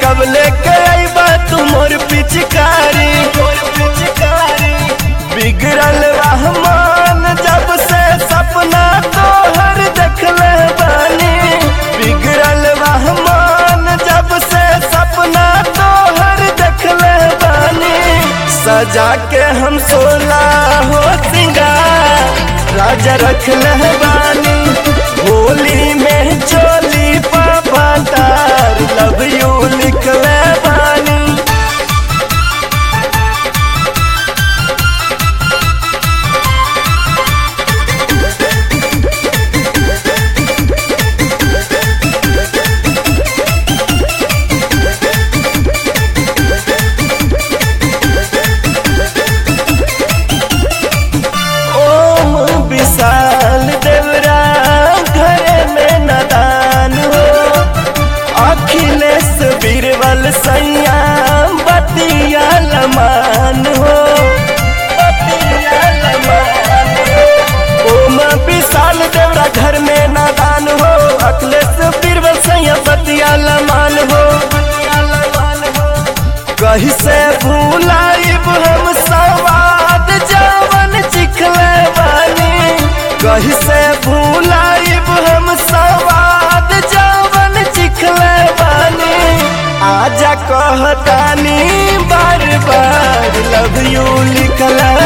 कब लेके आईबा तू मोर पिचकारी मोर पिचकारी बिगड़ल रहमान जब से सपना तोहर देखले बानी बिगड़ल रहमान जब से सपना तोहर देखले बानी सजा के हम सोला हो सिंगार राजा रखले बानी होली में चोली पापा तार लव यू लिखले बानी ओम विशाल देवरा घरे में नदान हो अखिलेश बीरबल सैया बतिया लमान हो बतिया लमान हो ओम विशाल देवरा घर में नादान हो अखिलेश बीरबल सैया बतिया लमान हो बतिया लमान हो कहीं से भूलाइब हम सवाद जवन चिखले बानी कहीं से भूलाइब हम सवाद जवन चिखले बानी आजा कहतानी बार बार लव यू लिखले